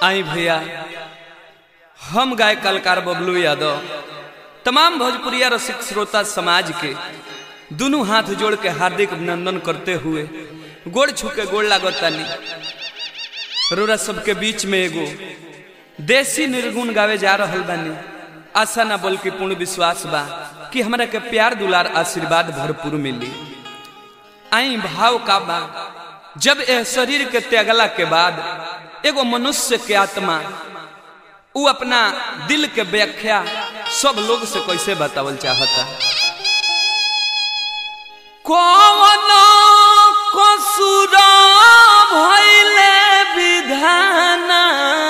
आई भैया हम गाय कलकार बबलू यादव तमाम भोजपुरिया रसिक श्रोता समाज के दोनों हाथ जोड़ के हार्दिक अभिनंदन करते हुए गोड़ छू के गोड़ लागतानी रोरा सबके बीच में एगो देसी निर्गुण गावे जा रहल बानी आशा ना बल्कि पूर्ण विश्वास बा कि हमरा के प्यार दुलार आशीर्वाद भरपूर मिली आई भाव का बा जब यह शरीर के त्यागला के बाद एगो मनुष्य के आत्मा उ अपना दिल के व्याख्या सब लोग से कैसे बतावल चाहता कौन कसूर भइले विधाना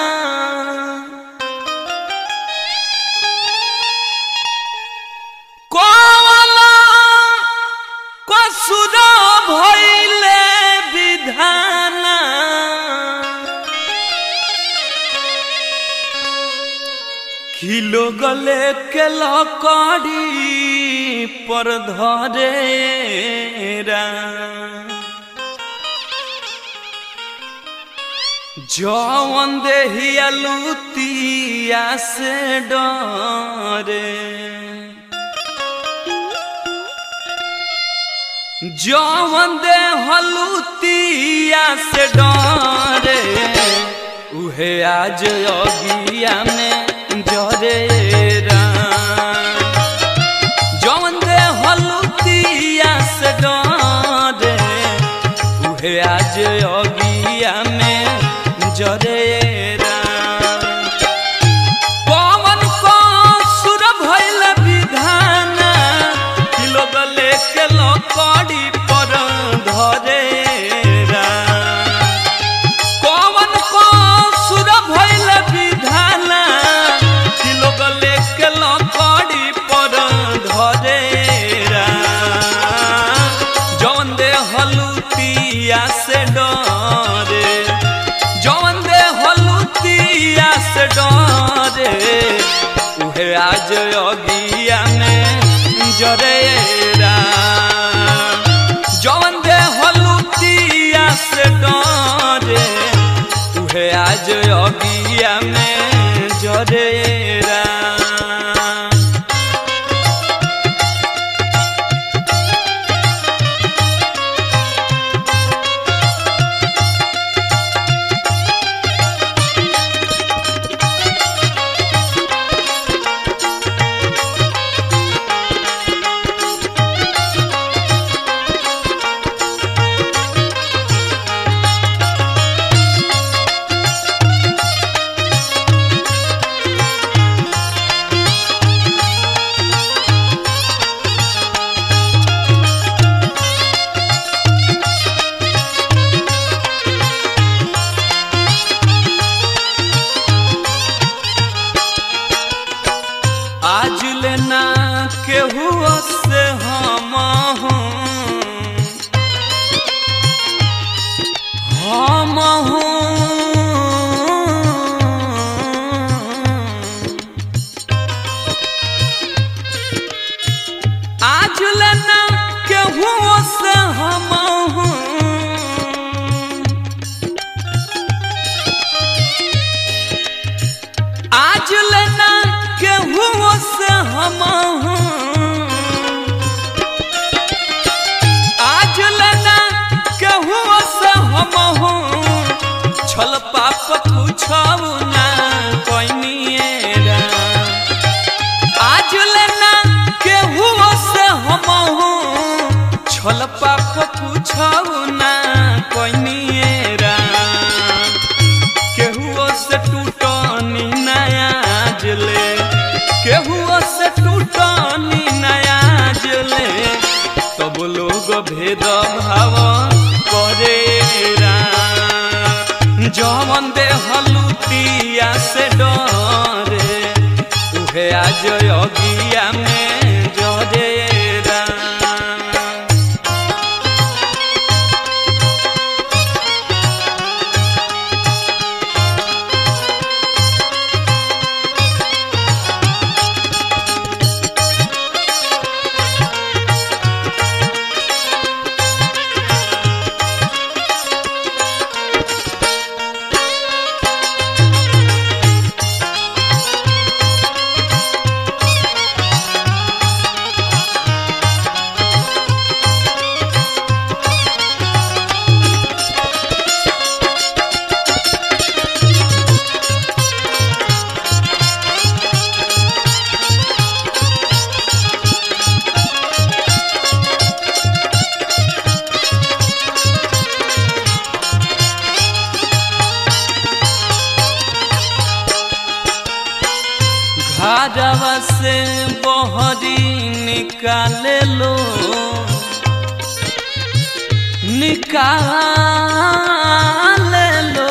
कौन कसूर भइले विधाना खिलो गले के लकड़ी पर धरे जवन देहिया लुतिया से डरे जवन दे हलुतिया से डरे उहे आज अगिया में जरे जवन दे हलुतिया से डरे उहे आज अगिया में जरे पवन को सुर भइल विधाना किलो गले के लकड़ी पर धरे कौन को सुर भइल विधाना किलो गले के लकड़ी पर धरे जवन दे हलुतिया से डरे जवन दे हलुतिया से डरे उहे आज अगिया में जरे जवन दे हलुतिया से डरे उहे आज अगिया में जरे आज लेना केहू से हम हूँ हम हूँ आज लेना केहू से हम हूँ आज लेना केहू से हम आज लेना केहू से हम छल पाप पूछऊ ना कोइनिएरा आज लेना केहू से हम छल पाप पूछऊ ना कोइनिएरा केहुओ से टूटनी नया जले केहुओ से टूटनी नया जले तब लोग भेद भाव करे जवन दे हलुतिया से डरे उहे आज अगिया में जरे से बहरी निकाले लो निकाले लो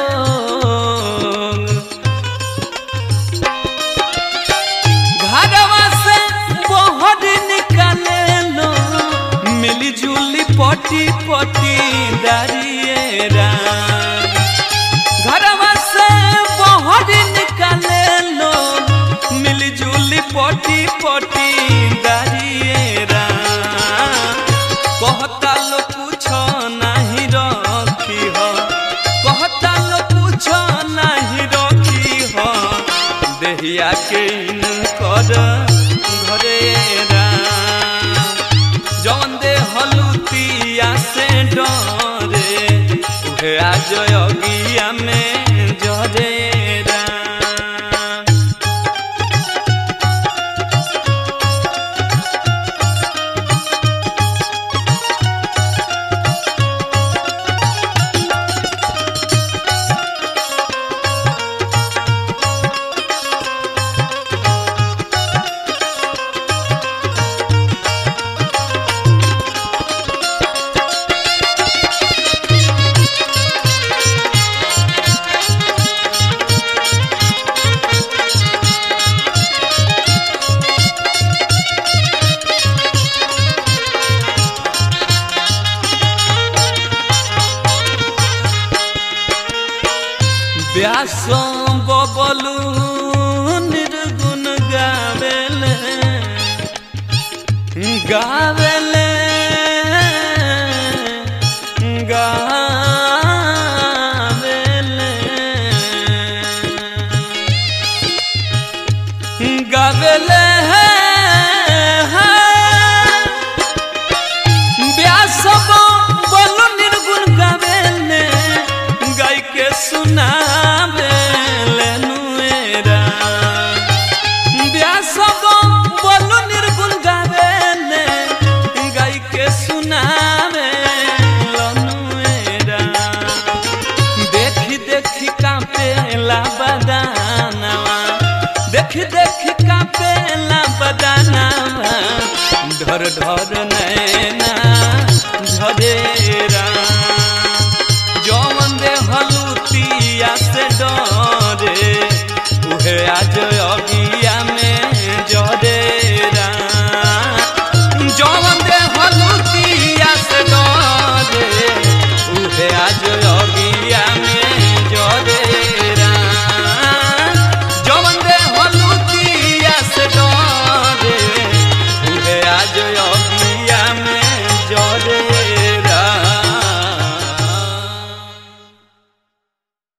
घरवा से बहरी निकाले लो मिली जुली पटी पटी दारिये राम घरवा से बहर निकाले लो मिलजुली पटी पटी दारिये राम कहता लो कुछ नहीं रखी हो कहता लो कुछ नहीं रखी हो देहिया के कर घरे राम जौन दे हलुतिया से डरे उहे आज अगिया में जरे राम व्यास बबलू निर्गुण गावेले गावेले गावेले गावेले व्यास बोलो निर्गुण गावेले गाय के सुनावेले नुएरा व्यास बोलो निर्गुण गावेले गाय के सुनावेले नुएरा देखी देखी कांपेला बदानवा देखी देखी कांपेला बदानवा ढर ढर नैन